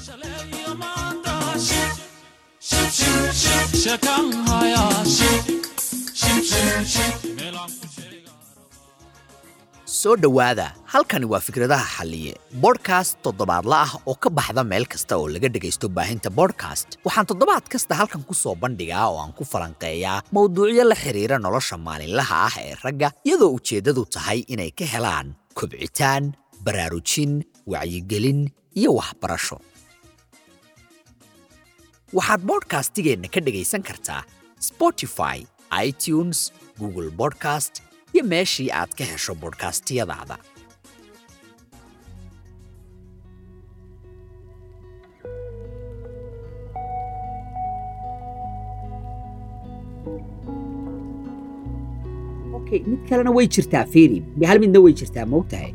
soo dhowaada halkani waa fikradaha xalliye bodhkast toddobaadla ah oo ka baxda meel kasta oo laga dhegaysto baahinta bodhkast waxaan toddobaad kasta halkan ku soo bandhigaa oo aan ku falanqeeyaa mowduucyo la xidhiira nolosha maalinlaha ah ee ragga iyadoo ujeeddadu tahay inay ka helaan kobcitaan baraarujin wacyigelin iyo waxbarasho waxaad bodhkastigeenna ka dhegaysan kartaa spotify itunes google bodcast iyo meeshii aad ka hesho bodhkastiyadaada okay mid kalena way jirtaa fiiri hal midna way jirtaa moogtahay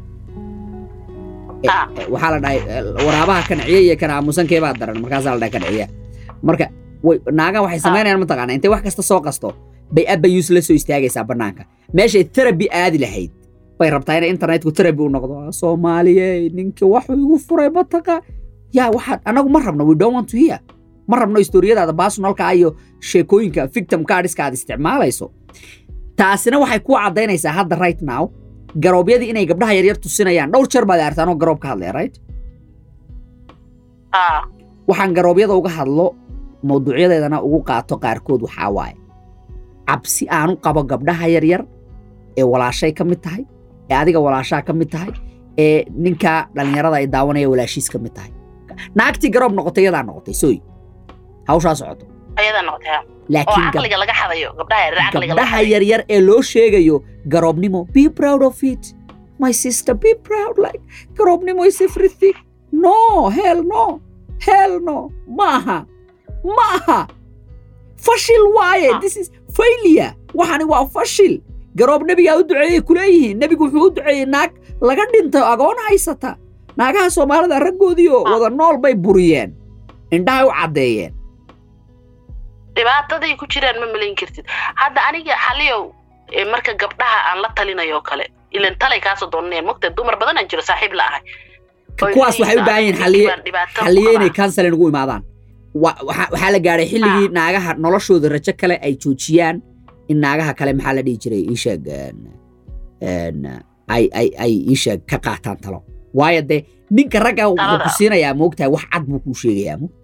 waxaa la dhahay waraabaha kanciya iyo kan aamusankeebaa daran markaasaa la dhahay kanciya marka naagan waxay samaynayaan mataqaana intay wax kasta soo qasto bay abayus la soo istaagaysaa bannaanka meeshay terabi aadi lahayd bay rabtaa inay internetku terabi u noqdo soomaaliye ninka waxuu igu furay mataqa yaa waxaad anagu ma rabno we don't want to hear ma rabno historiyadaada baasonalka iyo sheekooyinka victim cardska aad isticmaalayso taasina waxay ku caddaynaysaa hadda right now garoobyadii inay gabdhaha yaryar tusinayaan dhowr jeer baad artaan oo garoob ka hadlaya right waxaan garoobyada uga hadlo mawduucyadeedana ugu qaato qaarkood waxaa waaye cabsi aanu qabo gabdhaha yaryar ee walaashay ka mid tahay ee adiga walaashaa ka mid tahay ee ninka dhallinyarada ay daawanaya walaashiis ka mid tahay naagtii garoob noqotay iyadaa noqotay sooy hawshaa socoto gabdhaha yaryar ee loo sheegayo garoobnimo be proud of it my sister be proud like garoobnimo is everything no hell no hell no maaha ma aha fashil waaye this is failure waxani waa fashil garoob nebigaa u duceeyey kuleeyihiin nebigu wuxuu u duceeyey naag laga dhintay agoon haysata naagaha soomaalida raggoodiioo wada nool bay buriyeen indhahay u caddeeyeen dhibaataday ku jiraan ma malayn kartid hadda aniga xaliyow marka gabdhaha aan la talinayo oo kale ilan talay kaasoo doonanayaan mogta dumar badan aan jiro saaxiib la ahay kuwaas waxay u baahan yihiin xaliye xaliye inay counseling ugu imaadaan waxaa la gaadhay xilligii naagaha noloshooda rajo kale ay joojiyaan in naagaha kale maxaa la dhihi jiray iisheeg ay ay ay iisheeg ka qaataan talo waayo dee ninka ragga wuxuu ku siinayaa moogtahay wax cad buu kuu sheegayaa mo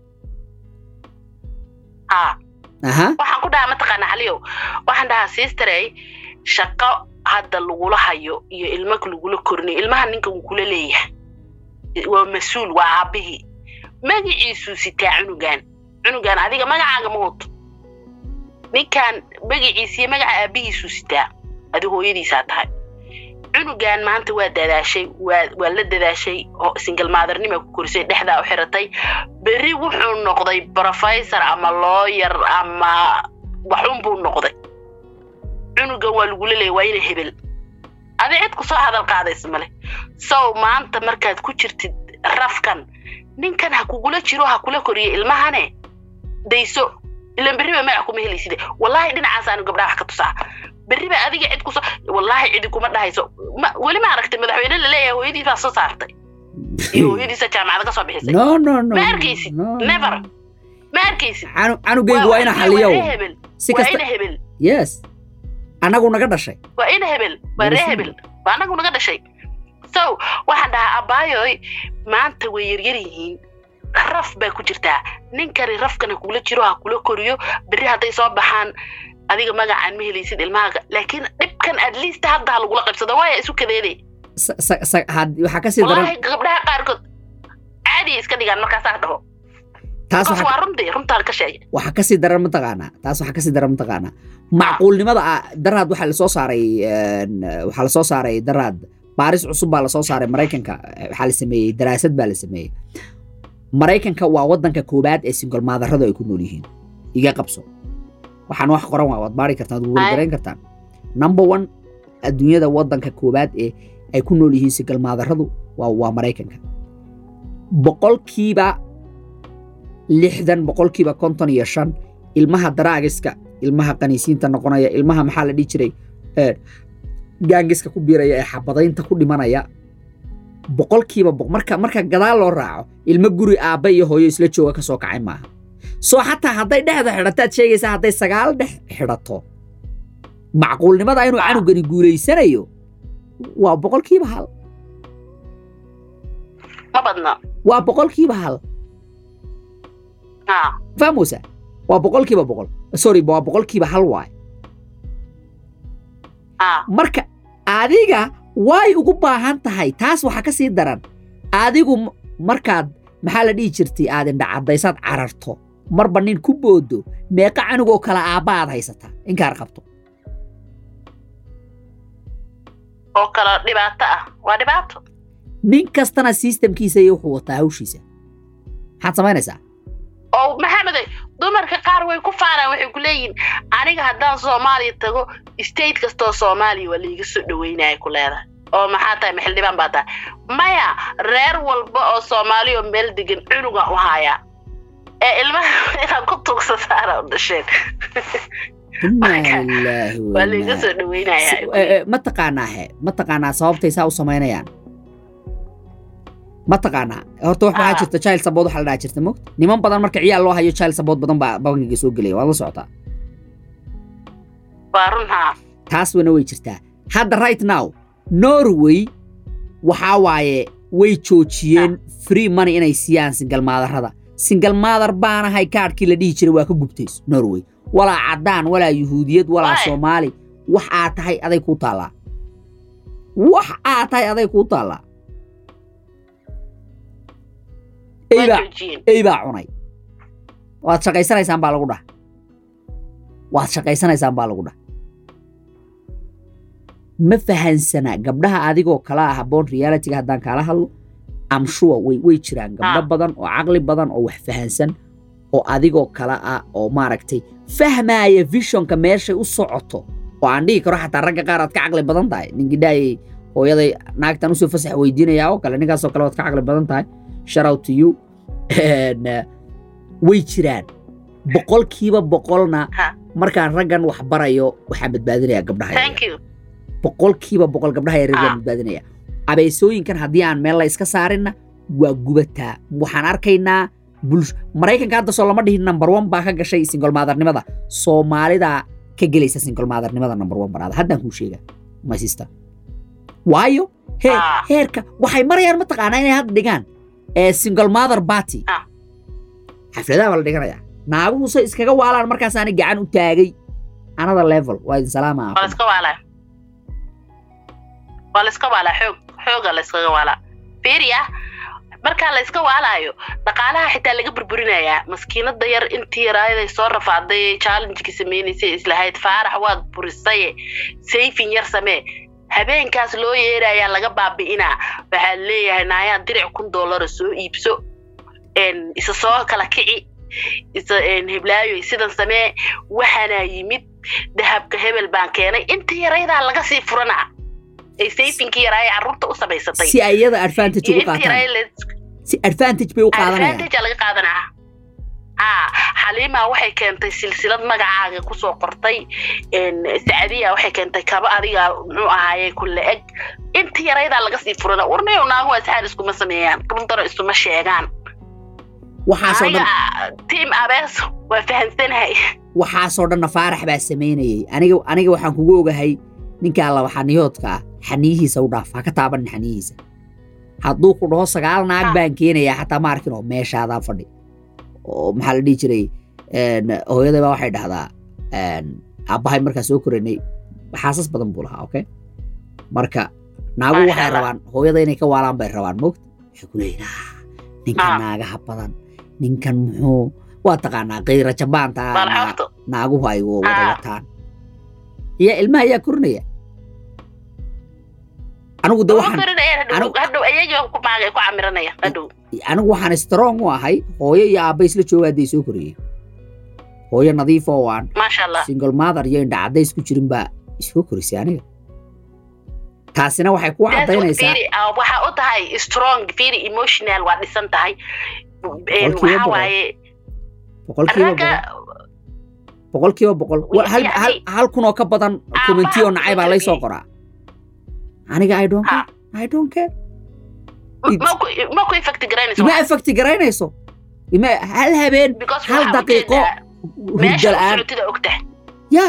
waxaan ku dhahaa mataqaana xaliyow waxaan dhahaa sisterey shaqo hadda lagula hayo iyo ilmo lagula korniyo ilmaha ninka wuu kula leeyahay waa mas-uul waa aabbihii magaciisuu sitaa cunugan cunugan adiga magacaaga ma wato ninkan magaciisiyo magaca aabbihiisuu sitaa adi hooyadiisaa tahay cunugan maanta waa dadaashay waa la dadaashay single maadernima ku korisay dhexdaa u xiratay berri wuxuu noqday professor ama looyar ama waxun buu noqday cunugan waa lagula leeyay waa ina hebel adi cid ku soo hadal qaadaysa male sow maanta markaad ku jirtid rafkan ninkan ha kugula jiro ha kula koriyo ilmahane dayso ilan berriba magac kuma helayside wallaahi dhinacaasaanu gabdhaha wax ka tusaa berriba adiga cid kuso wallaahi cidi kuma dhahayso weli ma aragtay madaxweyne laleeyahay hooyadiis baa soo saartay iyo hooyadiisa jaamacada ka soo bixisay no no no ma arkaysid never ma arkaysid canugeygu waa ina xaliyow si kasta waa ina hebel yes annagu naga dhashay waa ina hebel waa ree hebel waa annagu naga dhashay so waxaan dhahaa abbaayoy maanta way yaryar yihiin raf baa ku jirtaa ninkani rafkan ha kula jiro ha kula koriyo berri hadday soo baxaan adiga magacaan ma helaysid ilmahaaga laakiin dhibkan at least hadda ha lagula qabsado waaya isu kadeede waxaa kasii daran gabdhaha qaarkood caadiya iska dhigaan markaasaa dhaho taas waa runtii runtaan ka sheegay waxaa kasii daran mataqaanaa taas waxaa kasii daran mataqaanaa macquulnimada ah daraad waxaa lasoo saaray waxaa lasoo saaray daraad baaris cusub baa lasoo saaray maraykanka waxaa la sameeyey daraasad baa la sameeyey maraykanka waa waddanka koobaad ee single maadarradu ay ku nool yihiin iga qabso waxaan wax qoran waa waad baari kartaan waad wargarayn kartaan number one adduunyada waddanka koobaad ee ay ku nool yihiin single maadarradu waa waa maraykanka boqolkiiba lixdan boqolkiiba konton iyo shan ilmaha daraagiska ilmaha qaniisiinta noqonaya ilmaha maxaa la dhihi jiray gaangiska ku biiraya ee xabadaynta ku dhimanaya boqolkiiba boqol marka marka gadaal loo raaco ilmo guri aabba iyo hooyo isla jooga ka soo kacay maaha soo xataa hadday dhexda xidhataad sheegaysaa hadday sagaal dhex xidhato macquulnimada inuu canugani guulaysanayo waa boqolkiiba hal ma badna waa boqolkiiba hal ha fahmuysa waa boqolkiiba boqol sorry waa boqolkiiba hal waay ha marka adiga way ugu baahan tahay taas waxaa ka sii daran adigu m- markaad maxaa la dhihi jirtay aad indhacadaysaad cararto marba nin ku boodo meeqa canugoo kale aabba aad haysataa inkaar qabto oo kale dhibaato ah waa dhibaato nin kastana sistamkiisa iyo wuxuu wataa hawshiisa maxaad samaynaysaa oo maxameday dumarka qaar way ku faanaan waxay ku leeyihiin aniga haddaan soomaaliya tago state kastoo soomaaliya waa laiga soo dhaweynaya ku leedahay oo maxaa tahay maxildhibaan baa tahay maya reer walba oo soomaaliya oo meel degan cunuga u hayaa ee ilmaha inaad ku tuugsataan u dhasheen inaa Marka, lilaahi waa laiga wa soo dhaweynaya Si- eh, eh, ma taqaanaa he ma taqaanaa sababtay saa u samaynayaan ma taqaanaa horta wax waxaa Ah. jirta child support waxaa la dhaha jirta mogta niman badan marka ciyaal loo hayo child support badan baa bangiga soo gelaya waad la socotaa waa run haa taas wana way jirtaa hadda right now norway waxaa waaye way joojiyeen free money inay siiyaan single maadarrada single maadar baanahay kaadhkii la dhihi jiray waa ka gubtays norway walaa caddaan walaa yuhuudiyad walaa Why? soomaali wax aad tahay aday kuu taallaa wax aad tahay aday kuu taallaa waa eybaa joojiyeen ey baa cunay waad shaqaysanaysaan baa lagu dhah waad shaqaysanaysaan baa lagu dhah ma fahansana gabdhaha adigoo kala ah aboon realityga haddaan kaala hadlo am sure way way jiraan gabdho Ah. badan oo caqli badan oo wax fahansan oo adigoo kala ah oo maaragtay fahmaaya visionka meeshay u socoto oo aan dhihi karo xataa ragga qaar aad ka caqli badan tahay ninkidhaayay hooyaday naagtan usoo fasax weydiinayaa oo kale ninkaasoo kale waad ka caqli badan tahay shout out to you And, uh, way jiraan boqolkiiba boqolna Ha. markaan raggan wax barayo waxaan badbaadinayaa gabdhaha yaryar. thank you boqolkiiba boqol gabdhaha yaryar baan Ah. badbaadinaya abeesooyinkan haddii aan meel la iska saarinna waa gubataa waxaan arkaynaa bulsh maraykanka hadda soo lama dhihin number one baa ka gashay single maadarnimada soomaalidaa ka gelaysa single maadarnimada number one banaada haddaan kuu sheegaa my sister waayo heer Ah. heerka waxay marayaan mataqaanaa inay hadda dhigaan ee single mother party Ah. xafladaha baa la dhiganayaa naaguhu se iskaga waalaan markaasaani gacan u taagay another level waa idin salaama waa la iska waalaa waa la iska waalaa xoog xooga la iskaga waalaa fiiriya markaa la iska waalaayo dhaqaalaha xitaa laga burburinayaa maskiinada yar intii yaraayaday soo rafaaday challengekii sameynaysay islahayd faarax waad burisaye sayfin yar samee habeenkaas loo yeerayaa laga baabi'inaa waxaa leeyahay naayaa diric kun doolara soo iibso een, isa soo kala kici isa een, heblaayo sidan samee waxaana yimid dahabka hebel baan keenay inta yaraydaa laga sii furanaa ay sayfinkii yaraaya carruurta u samaysatay si ay iyada advantage iyo ugu inta qaataan yaraaya la- si advantage bay u qaadanayaan advantage laga qaadanaa haa xaliima waxay keentay silsilad magacaaga kusoo qortay een, sacadiya waxay keentay kaba adiga muxuu ahaaye kulle eg inta yaraydaa laga sii furana warnayo naagu asxaab iskuma sameeyaan runtana isuma sheegaan waxaasoo aniga dhan tiim abees waa fahansanahay waxaasoo dhanna faarax baa samaynayay aniga aniga waxaan kugu ogahay ninkaa laba xaniyoodka ah xaniyihiisa u dhaaf ha ka taabanin xaniyihiisa hadduu ku dhaho sagaal naag Ah. baan keenayaa xataa ma arkin oo meeshaadaa fadhi oo maxaa la dhihi jiray een, hooyaday baa waxay dhahdaa een, aabbahay markaa soo koranay xaasas badan buu lahaa okay marka naagu Masha waxay Allah. rabaan hooyada inay ka waalaan bay rabaan mogta waxay ku leeyihin "Ah, ninkan Ah. naagaha badan ninkan muxuu waa taqaanaa kayra jabaanta ah, naa- maalxoofto naaguhu ay wada Ah. wataan iyo ilmaha ayaa korinaya anigu de uma waxaan korinayaan hadhow anigu- hadhow ayaga ku maagay ku camiranaya hadhow anigu waxaan strong u ahay hooyo iyo aabba isla jooga hadday soo koriyeen hooyo nadiif oo aan maasha allah single mother iyo indha caddays ku jirin baa isoo korisay aniga taasina waxay ku That's what caddaynaysaa Firi, uh, waxaa u tahay strong very emotional waa dhisan tahay Een, Boqolkiiba waxaa boqol. waaye boqolkiiba ragga boqol boqolkiiba boqol Wa- hal, yacni- hal, hal kun oo ka badan Aabaha commentiyo ku nacay baa laysoo darbiye. qoraa aniga i don't Ha. care i don't care It- ma ku- ma ku infecti garaynayso ima effecti garaynayso ima hal habeen because hal waxaa daqiiqo ujeedaa meesha hurda u la'aan socotida ogtahay ya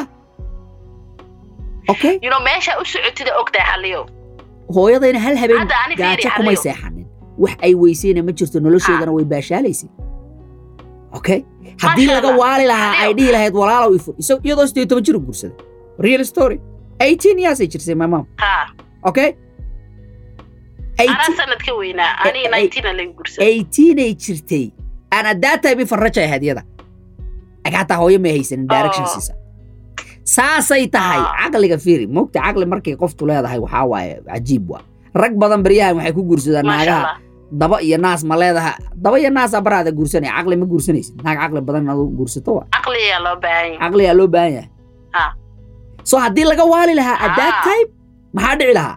okay you know meesha u socotida ogtahay xaliyo hooyadayna hal habeen Hadda ani fiiri, gaajo kumay Xaliyo. seexanin wax ay weysayna ma jirto nolosheedana way baashaalaysay okay haddii Masha laga Allah. waali lahaa ay Xaliyo. dhihi lahayd walaalow ifur isag iyadoo siddeed iyo toban jir u guursaday real story eighteen years ay jirsay my mom ha okay anaa sanad ka weynaa aniga Eh, eh, nineteena laga gursaday eighteen ay jirtay aan at that time farraja ahayd iyada aga hataa hooyo may haysanin direction Oh. siisa saasay tahay Ah. caqliga fiiri mogta caqli markay qoftu leedahay waxaa waaye cajiib waa rag badan baryahan waxay ku guursadaan maasha naagaha allah daba iyo naas ma leedaha daba iyo naas abaraada guursanaya caqli ma guursanaysid naag caqli badan inaad u guursato waa caqliyaa loo baahan yahay caqliyaa loo baahan yahay Ah. so haddii laga waali lahaa at that Ah. time maxaa dhici lahaa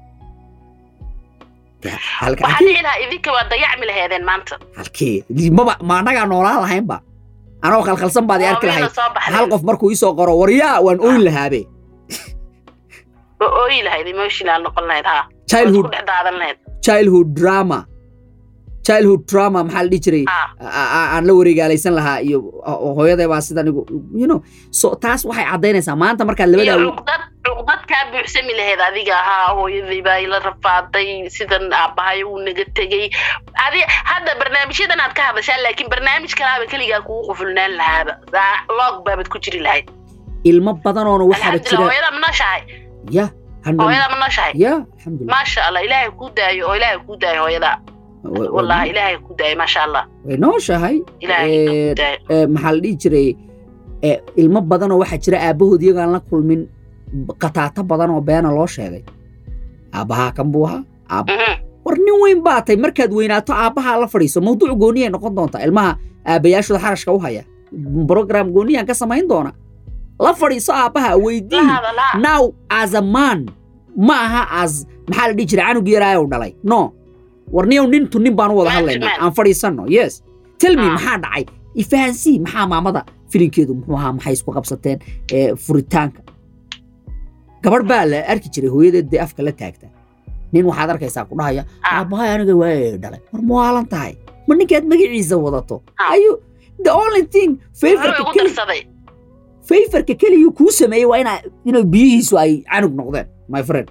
Ya, halka- waxaa halkii dhici lahaa idinka waa dayacmi laheedeen maanta halkee maba ma annagaa noolaan lahaynba anoo khalkhalsan baad i arki Hooyada lahayd soo baxday hal qof markuu iisoo qoro waryaa waan ooyin lahaabe oo ooyi lahayd emotional noqon lahayd ha Waad childhood isku dhex daadan lahayd childhood drama childhood drama maxaa la dhihi jiray ha a- a- aan la wareegaalaysan lahaa iyo o- hooyaday baa sidan igu you know so taas waxay caddaynaysaa maanta markaad iyo labadaa cuqdad cuqdad kaa buuxsami lahayd adiga ahaa hooyadii baa ila rafaaday sidan aabbahay uu naga tegey adi hadda barnaamijyadan aad ka hadashaa laakiin barnaamij kalaaba keligaa kugu qufulnaan lahaaba Saa- log baabad ku jiri lahayd ilmo badanoona waxaaba alxamdulilah jira hooyada ma nooshahay ya handal- hooyada ma nooshahay ya alxamdulilah maasha allah ilaahay kuu daayo oo ilaahay kuu daayo hooyada Wa- wa- wallahi ilaahay kuu daayo maasha allah way nooshahay ilaahay Eh, kuu daayo eh, maxaa la dhihi jiray eh, ilmo badanoo waxaa jira aabbahood iyagaan la kulmin b- qataata badan oo beena loo sheegay aabbahaa kan buu ahaa aab Mhm. war nin weyn baa tay markaad weynaato aabbahaa la fadhiiso mawduuc gooniyay noqon doontaa ilmaha aabbayaashooda xarashka u haya program gooniyaan ka samayn doona la fadhiiso aabbaha la weydii hadalaa now as a man ma aha as maxaa la dhihi jiray canug yaraayow dhalay no war niyow nintu nin baan u wada Man to hadlaynaa man. aan fadhiisanno yes tell me Ah. maxaa dhacay ifahansii maxaa maamada filinkeedu muxuu ahaa maxay isku qabsateen ee, furitaanka gabadh baa la arki jiray hooyadeed dee afka la taagta nin waxaad arkaysaa ku dhahaya Ah. aabbahay aniga waa dhalay war ma waalan tahay ma ninkaad magaciisa wadato Ah. ayu the only thing wuxuu favorka igu keli darsaday favorka keliyuu kuu sameeyey waa inaa inuu biyihiisu ay canug noqdeen my friend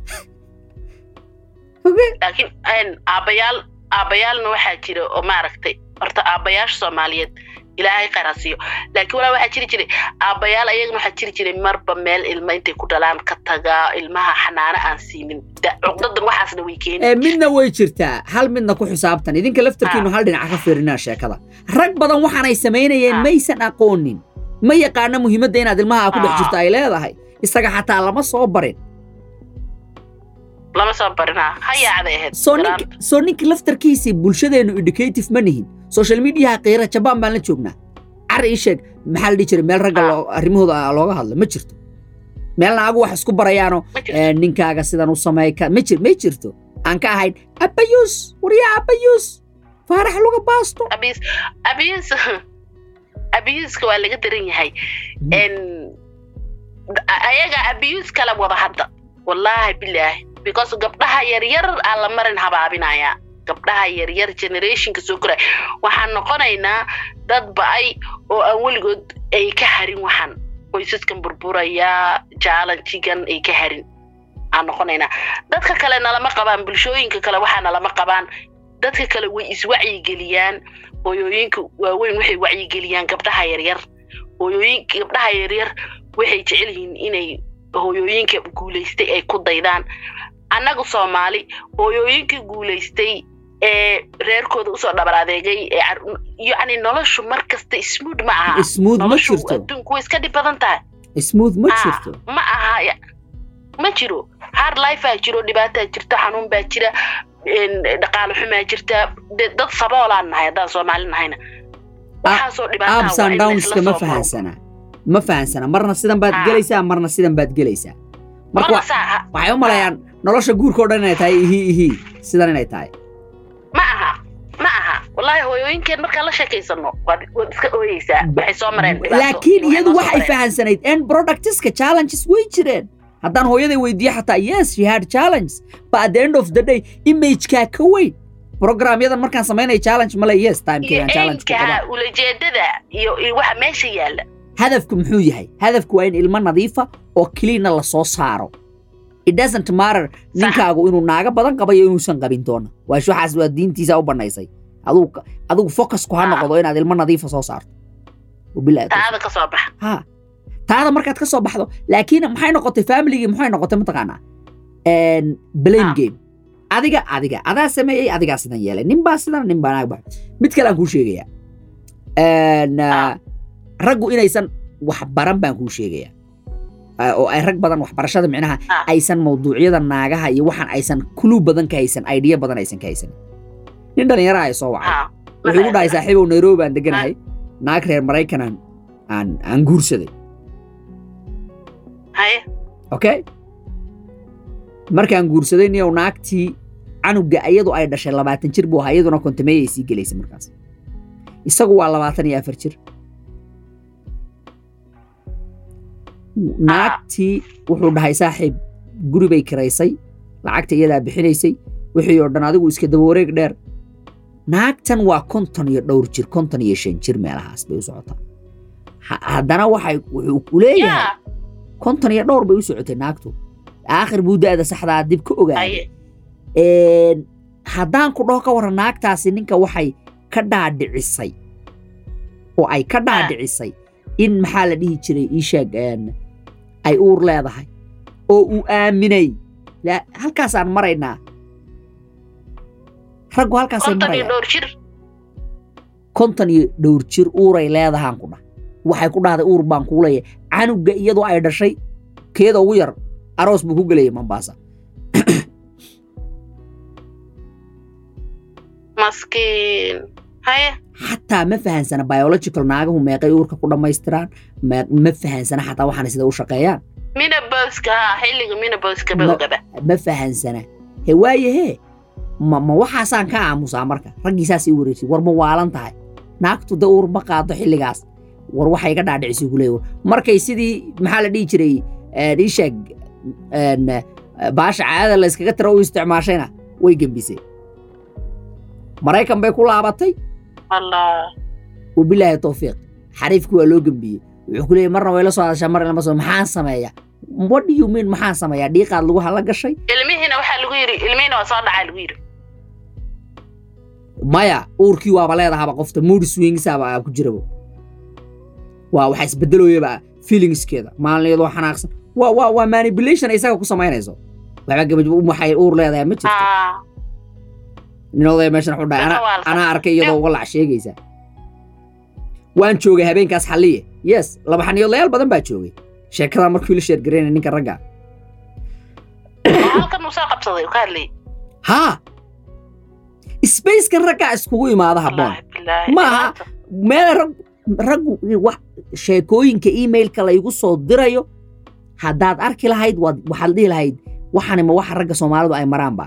okay laakiin een, aabbayaal aabbayaalna waxaa jira oo maaragtay horta aabbayaasha soomaaliyeed ilaahay khayr ha siiyo laakiin walaa waxaa jiri jiray aabbayaal ayagana waxaa jiri jiray marba meel ilma intay ku dhalaan ka tagaa ilmaha xanaano aan siinin Da- cuqdadan waxaasna way keeni ee midna way jirtaa hal midna ku xisaabtan idinka laftarkiinu hal dhinaca ka fiirinaa sheekada rag badan waxaanay samaynayeen Ah. maysan aqoonin ma yaqaana muhiimadda inaad ilmaha ku dhex Ah. jirto ay leedahay isaga xataa lama soo barin lama soo barinaa ha yaacday ahayd soo ninka garaanta. soo ninka laftarkiisii bulshadeennu educative ma nihin social mediaha qiira jabaan baan la joognaa car ii sheeg maxaa la dhihi jiray meel ragga Ah. loo- arrimahooda looga hadlo ma jirto meel naagu wax isku barayaano Ma jirto. ee, ninkaaga sidan u sameey ka ma jir ma jirto aan ka ahayn abayus waryaa abayus faarax luga baasto abiyus abiyus abiyuska waa laga daran yahay n ayaga abiyus kala wada hadda wallaahi bilaahi because gabdhaha yaryar aa la marin habaabinayaa gabdhaha yaryar generationka soo koraya waxaan noqonaynaa dad ba'ay oo aan weligood ay ka harin waxaan qoysaskan burburaya jaalanjigan ay ka harin aan noqonaynaa dadka kale nalama qabaan bulshooyinka kale waxaa nalama qabaan dadka kale way iswacyigeliyaan hooyooyinka waaweyn waxay wacyigeliyaan gabdhaha yaryar hooyooyinka gabdhaha yaryar waxay jecel yihiin inay hooyooyinka guulaystay ay ku daydaan annagu soomaali hooyooyinkii guulaystay ee reerkooda usoo dhabar adeegay ee car- yacni noloshu mar kasta smood ma aha smooth ma noloshu jirto adduunku way iska dhib badan tahay smooth ma Ah, jirto ma aha ya- ma jiro hard lifea jiro dhibaataa jirta xanuun baa jira een, dhaqaale xumaa jirta de- dad saboolaan nahay haddaan soomaali nahayna waxaasoo dhibaataa ups waa and in la downska isla ma soo maro. fahansana ma fahansana marna sidan baad Ah. gelaysaa marna sidan baad gelaysaa marka Marna wa- saa ha- waxay u malayaan nolosha guurka oo dhan inay tahay ihii ihii sidan inay tahay ma aha ma aha wallaahi hooyooyinkeen markaan la sheekaysano waad waad iska ooyeysaa waxay soo mareen dhibaato laakiin waxay iyadu noo soo waxay mareen. fahansanayd end productiska challenges way jireen haddaan hooyaday weydiiyo xataa yes she had challenge but at the end of the day imagekaa ka weyn programyadan markaan samaynaya challenge male yes iyo timekeegaan challenge ku qabaa eynka ulajeedada iyo iyo waxa meesha yaalla hadafku muxuu yahay hadafku waa in ilmo nadiifa oo keliina la soo saaro it doesn't matter ninkaagu inuu naaga badan qabayo inuusan qabin doona waash waxaas waa diintiisa u banaysay adigu adigu focusku ha Ah. noqdo inaad ilmo nadiifa soo saarto wabillahi tawfiiq. taada ka soo baxa ha taada markaad ka soo baxdo laakiin maxay noqotay familygii maxay noqotay mataqaanaa En, blame Ah. game adiga adiga adaa sameeyey adigaa sidan yeelay nin baa sidan nin baa naag baa mid kale aan kuu sheegayaa En, ah, Ah. raggu inaysan wax baran baan kuu sheegayaa Ah, oo ay rag badan waxbarashada micnaha Ah. aysan mawduucyada naagaha iyo waxaan aysan kuluu badan ka haysan idea badan aysan ka haysan nin dhallinyara ay soo wacay ha wuxuu igu dhahay saaxiibow nairobi baan deganahay naag reer maraykanaan aan aan guursaday haye okay markaan guursaday niyow naagtii canuga iyadu ay dhashay labaatan jir buu ahaa iyaduna kontameeyay sii gelaysa markaas isagu waa labaatan iyo afar jir naagtii wuxuu dhahay saaxiib guri bay kiraysay lacagta iyadaa bixinaysay wixii oo dhan adigu iska daba wareeg dheer naagtan waa konton iyo dhowr jir konton iyo shan jir meelahaas bay u socotaa Ha- haddana waxay wuxuu ku leeyahay ya konton iyo dhowr bay u socotay naagtu aakhir buu da'da saxdaa dib ka ogaaday haye Een, haddaan ku dhaho ka warran naagtaasi ninka waxay ka dhaadhicisay oo ay ka dhaadhicisay in maxaa la dhihi jiray ii sheeg een, ay uur leedahay oo uu aaminay La- halkaasaan maraynaa raggu halkaasay konton iyo marayaan dhowr jir konton iyo dhowr jir uuray leedahaan ku dhah waxay ku dhahday uur baan kuu leeyahay canuga iyadoo ay dhashay keeda ugu yar aroos buu ku gelayay mambaasa maskiin haye xataa ma fahansana biological naagahu meeqay uurka ku dhammaystiraan ma ma fahansana xataa waxaana sida u shaqeeyaan minaboska ha xilliga minaboska ba Ma- ogaba ma fahansana he waaye hee ma ma waxaasaan ka aamusaa marka raggii saas ii wareersay war ma waalan tahay naagtu da uur ma qaado xilligaas war waxay ga dhaadhicisay ku leeyahay markay sidii maxaa la dhihi jiray een, ii sheeg een, baasha caadada la iskaga tiro u isticmaashayna way gembisay maraykan bay ku laabatay allah wabilaahi towfiiq xariifkii waa loo gembiyey wuxuu ku leeyay marna way la soo hadashaa marna lama soo maxaan sameeya what do you mean maxaan sameeyaa dhiiqaad lagu hala gashay ilmihiina waxaa lagu yidhi ilmihiina waa soo dhacaa lagu yidhi maya uurkii waaba leedahaba qofta mood swingsaaba aa ku jirabo waa waxa isbedeloyaba feelingskeeda maalin iyadoo xanaaqsan waa waa waa manipulation isaga ku samaynayso waxba gabaj waxay uur leedahay ma jirto Ah, nin odaya meeshan wuxuu dhahay Dadka "Ana- waa la anaa sameeyaa." arkay iyadoo uga lac sheegaysa waan joogay habeenkaas xalliye yes laba xaniyoodlayaal badan baa joogay sheekadaa markii la sheergaraynay ninka ragga oo halkan uu soo qabsaday uu ka hadlayay haa spacekan raggaa iskugu imaada habboon wallaahi bilaahi Ma aha. meel rag raggu wax sheekooyinka emailka laygu soo dirayo haddaad arki lahayd waad waxaad dhihi lahayd waxani ma waxa ragga soomaalidu ay maraanba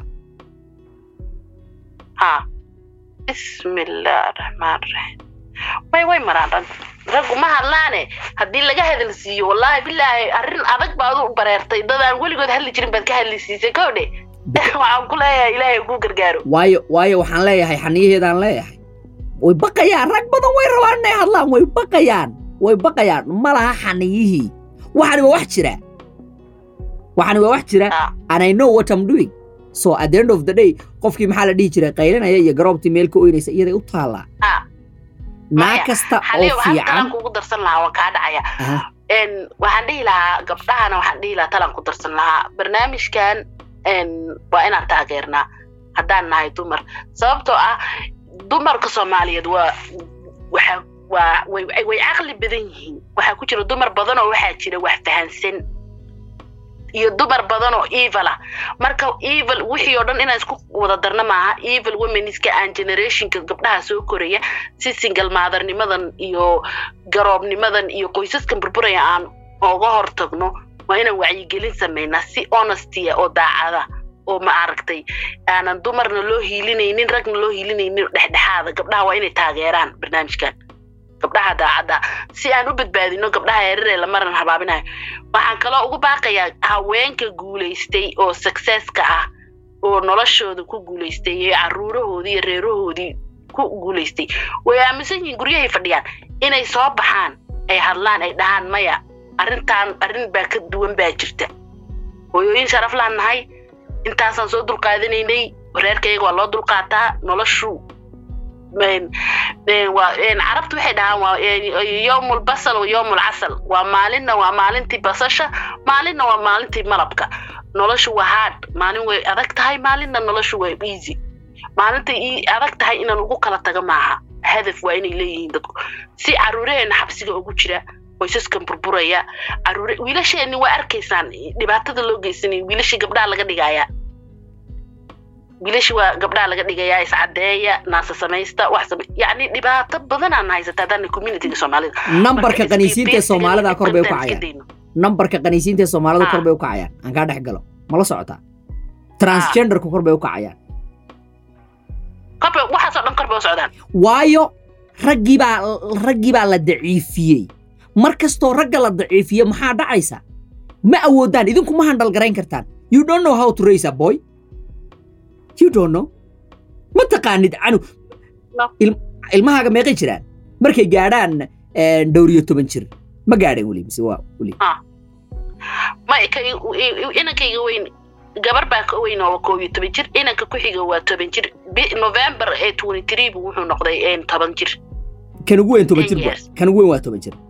ha bismillaah raxmaan raxiim way way maraan rag raggu ma hadlaane haddii laga hadal siiyo wallaahi bilaahi arrin adag baad u bareertay dadaan weligood hadli jirin baad ka hadli siisay kowdhe waxaan ku leeyahay ilaahay kuu gargaaro waayo waayo waxaan leeyahay xaniyaheedaan leeyahay way baqayaan rag badan way rabaan inay hadlaan way baqayaan way baqayaan ma laha xaniyihii waxani waa wax jira waxani waa wax jira Ah. and I know what I'm doing so at the end of the day qofkii maxaa la dhihi jiray qaylinaya iyo garoobtii meel ka oynaysa iyaday u taallaa Ah. naag Maya, kasta oo xaliyo waxaan fiican talan kugu darsan lahaa waan kaa dhacaya Aha. En, waxaan dhihi lahaa gabdhahana waxaan dhihi lahaa talan ku darsan lahaa barnaamijkan en, waa inaan taageernaa haddaan nahay dumar sababtoo ah dumarka soomaaliyeed waa waxa waa way way- way caqli badan yihiin waxaa ku jira dumar badan oo waxaa jira wax fahansan iyo dumar badan oo evil ah marka evil wixii oo dhan inaan isku wada darna maaha evil womeniska aan generationka gabdhaha soo koraya si single maadarnimadan iyo garoobnimadan iyo qoysaskan burburaya aan oga hortagno waa inaan wacyigelin samaynaa si honestia oo daacada oo ma aragtay aanan dumarna loo hiilinaynin ragna loo hiilinaynin dhexdhexaada gabdhaha waa inay taageeraan barnaamijkan gabdhaha daacadda si aan u badbaadino gabdhaha yararee la maran habaabinayo waxaan kaloo ugu baaqayaa haweenka guulaystay oo successka ah oo noloshooda ku guulaystay ee caruurahoodii iyo reerahoodii ku guulaystay way aaminsan yihiin guryahay fadhiyaan inay soo baxaan ay hadlaan ay dhahaan maya arrintaan arrin baa ka duwan baa jirta hooyooyin sharaf laan nahay intaasaan soo dulqaadanaynay reerkayga waa loo dulqaataa noloshu carabtu waxay dhahaan waa yowmul basal wa yowmul casal waa maalinna waa maalintii basasha maalinna waa maalintii malabka noloshu waa hard maalin way adag tahay maalinna noloshu waa easy maalinta adag tahay inaan ugu kala tago maaha hadaf waa inay leeyihiin dadku si caruuraheena xabsiga ugu jira qoysaskan burburaya caruure wiilasheenni waa arkaysaan dhibaatada loo geysanaya wiilashii gabdhaha laga dhigaya wiilashi waa gabdhaha laga dhigayaa iscadeeya naasa samaysta wax same yacni dhibaato badanaan haysata haddana communityga soomaalida nambarka qaniisiinta ee soomaalida kor bay u kacayaan nambarka qaniisiinta ee soomaalida kor bay u kacayaan aan kaa dhex galo mala socotaa transgenderku kor bay u kacayaan korba waxaasoo dhan kor bay u socdaan waayo raggii baa raggii baa la daciifiyey mar kastoo ragga la daciifiyo maxaa dhacaysa ma awoodaan idinku ma handhal garayn kartaan you don't know how to raise a boy you don't know ma taqaanid canu ilmahaaga meeqay jiraan markay gaadhaan dhowr iyo toban jir ma gaadheen weli mise waa weli ma inankayga weyn gabar baa ka weyn oo koob iyo toban jir inanka ku xiga waa toban jir november ee twenty three bu wuxuu noqday toban jir kan ugu weyn toban jir kan ugu weyn waa toban jir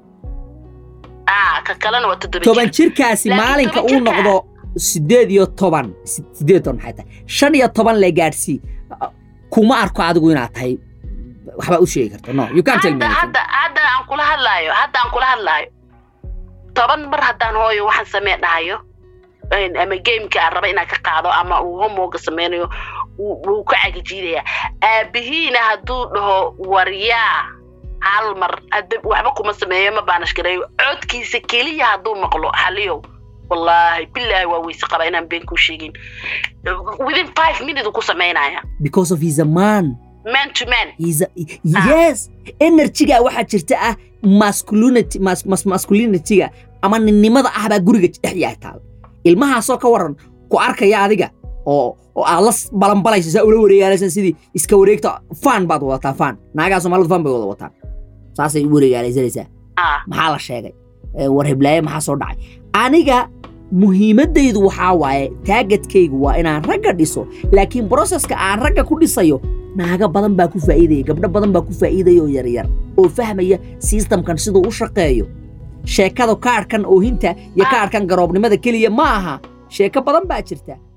ka kalena waa toddoba toban jirkaasi maalinka uu noqdo sideed iyo toban sideed toban maxay tahay shan iyo toban le gaadhsii kuma arko adigu inaad tahay waxbaa u sheegi karta no you can't tell me hadda hadda aan kula hadlaayo hadda aan kula hadlaayo toban mar haddaan hooyo waxaan samee dhahayo ama gameka aan raba inaan ka qaado ama uu homoga sameynayo wuu ka cagajiidaya aabihiina hadduu dhaho waryaa hal mar waxba kuma sameeyo ma baanashgareeyo codkiisa keliya hadduu maqlo xaliyow wallaahi bilaahi waa weyse qaba inaan been kuu sheegin within five minute ku samaynaya because of he's a man man to man he's a, yes energyga waxaa jirta ah masculinity mas, mas, masculinityga ama ninnimada ah baa guriga dhex yahay taal ilmahaasoo ka waran ku arkaya adiga oo oo aad la balanbalaysa saa ula wareegaalaysan sidii iska wareegta fan baad wadataa fan naagaha soomaalidu fan bay wada wataan saasay u wareegaalaysanaysaa maxaa la sheegay war hiblaaye maxaa soo dhacay aniga muhiimaddaydu waxaa waaye taagadkaygu waa inaan ragga dhiso laakiin broseska aan ragga ku dhisayo naaga badan baa ku faa'iidaya gabdho badan baa ku faa'iidaya oo yaryar oo fahmaya sistamkan siduu u shaqeeyo sheekada kaadhkan oohinta iyo kaadhkan garoobnimada keliya ma aha sheeko badan baa jirta